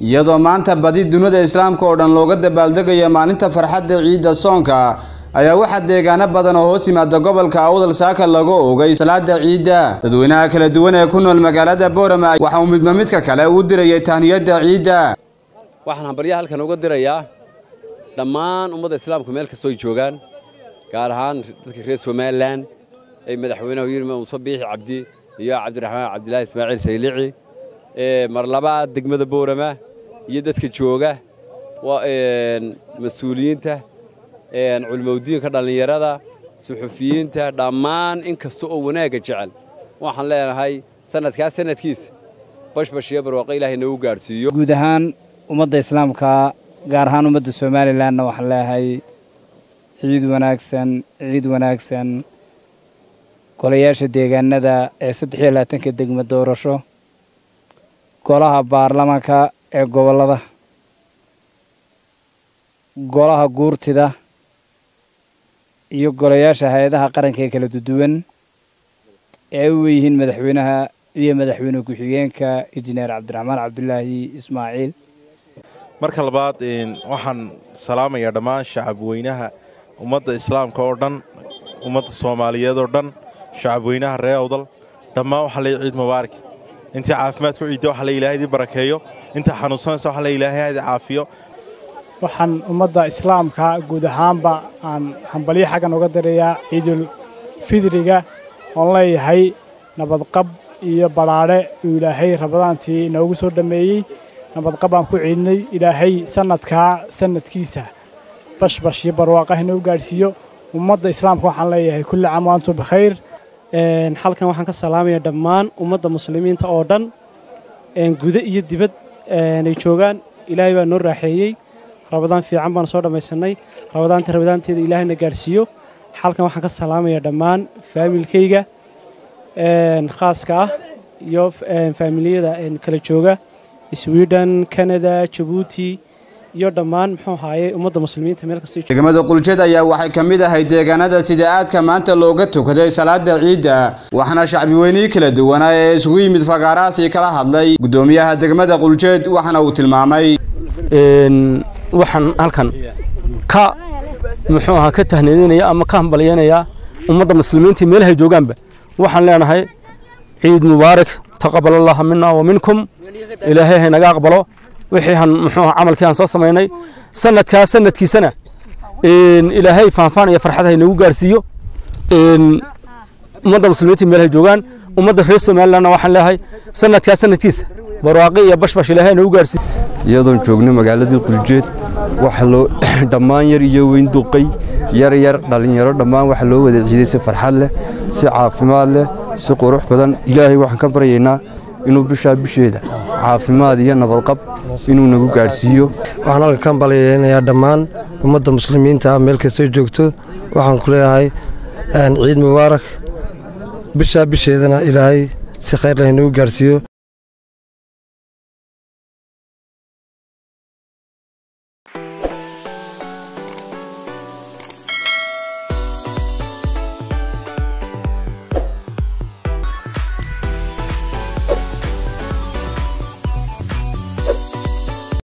iyadoo maanta badi dunida islaamka oo dhan looga dabaaldegayo maalinta farxadda ciidda soonka ayaa waxaa deegaano badan oo hoos yimaada gobolka awdal saaka laga oogay salaada ciidda dadweynaha kala duwan ee ku nool magaalada boorama waxa uu midba midka kale uu dirayay tahniyadda ciidda waxaan hambaryaha halkan uga dirayaa dhammaan ummadda islaamku meel kastoo ay joogaan gaar ahaan dadka reer somalilan ay madaxweynaha yirma muuse biixi cabdi iyo cabdiraxmaan cabdilaahi ismaaciil saylici mar labaad degmada boorama iyo dadka jooga mas-uuliyiinta culimowdiinka dhallinyarada suxufiyiinta dhammaan in kasta oo wanaagga jecel waxaan leenahay sanadkaa sanadkiisa bashbash iyo barwaaqo ilaahay nagu gaadhsiiyo guud ahaan ummadda islaamka gaar ahaan ummadda somalilanna waxaan leeyahay ciid wanaagsan ciid wanaagsan golayaasha deegaanada ee saddex iyo labaatanka degmo doorasho golaha baarlamaanka ee gobollada golaha guurtida iyo golayaasha hay-adaha qaranka ee kala duwan ee u weyihiin madaxweynaha iyo madaxweyne ku-xigeenka injineer cabdiraxmaan cabdulaahi ismaaciil marka labaad waxaan salaamayaa dhammaan shacabweynaha ummadda islaamka oo dhan ummadda soomaaliyeed oo dhan shacabweynaha ree awdal dhammaan waxaa leey ciid mubaarak intii caafimaad ku ciidda waxa le ilaahadii barakeeyo intaa xanuunsanaysa waxa le ilaahayadi caafiyo waxaan ummadda islaamka guud ahaanba aan hambalyo xaggan uga dirayaa ciidul fidriga oon leeyahay nabadqab iyo badhaadhe uu ilaahay rabadaantii noogu soo dhammeeyey nabadqab aan ku ciidnay ilaahay sannadkaa sannadkiisa bashbash iyo barwaaqah inuu gaadhsiiyo ummadda islaamka waxaan leeyahay kulli caam wa antum bikhayr halkan waxaan ka salaamaya dhammaan ummadda muslimiinta oo dhan guda iyo dibad ay joogaan ilaahay baa noo raaxeeyey rabadaan fiican baan soo dhammaysannay rabadaanta rabadaanteeda ilaahayna gaadhsiiyo halkan waxaan ka salaamaya dhammaan faamilkayga khaaska ah iyo faamiliyada kala jooga sweden canada jabuuti iyo dhammaan muxuu ahaaye ummadda muslimiinta meel kasta degmada quljad ayaa waxay ka mid ahay deegaanada sida aadka maanta looga tukaday salaada ciidda waxaana shacbi weynihii kala duwanaa ee isugu yimid fagaarahaasi kala hadlay guddoomiyaha degmada quljed waxaana uu tilmaamay waxaan halkan ka muxuu ahaa ka tahniidinaya ama ka hambalyaynayaa ummadda muslimiinta meelahay joogaanba waxaan leenahay ciid mubaarak taqabal allaha mina wa minkum ilaahay haynaga aqbalo wixii aan muxuu camalkii aan soo samaynay sanadkaa sanadkiisana ilaahay faanfaan iyo farxad haynagu gaarsiiyo ummadda muslimiinta meelahay joogaan ummadda reer somalilandna waxaan leeyahay sanadkaa sanadkiisa barwaaqi iyo bashbash ilaahay haynagu gaarsiiyo iyadoon joogno magaaladii quljeed waxa loo dhammaan yar iyo weyn duqay yar yar dhallinyaro dhammaan waxa loo wada ciiday si farxad leh si caafimaad leh si qurux badan ilaahay waxaan ka baryaynaa inuu bishaa bisheeda caafimaad iyo nabadqab inuu nagu gaadhsiiyo waxaan halka ka balyaynayaa dhammaan ummadda muslimiinta ah meel kastoo joogto waxaan ku leeyahay ciid mubaarak bishaa bisheedana ilaahay si khayr leh inagu gaadhsiiyo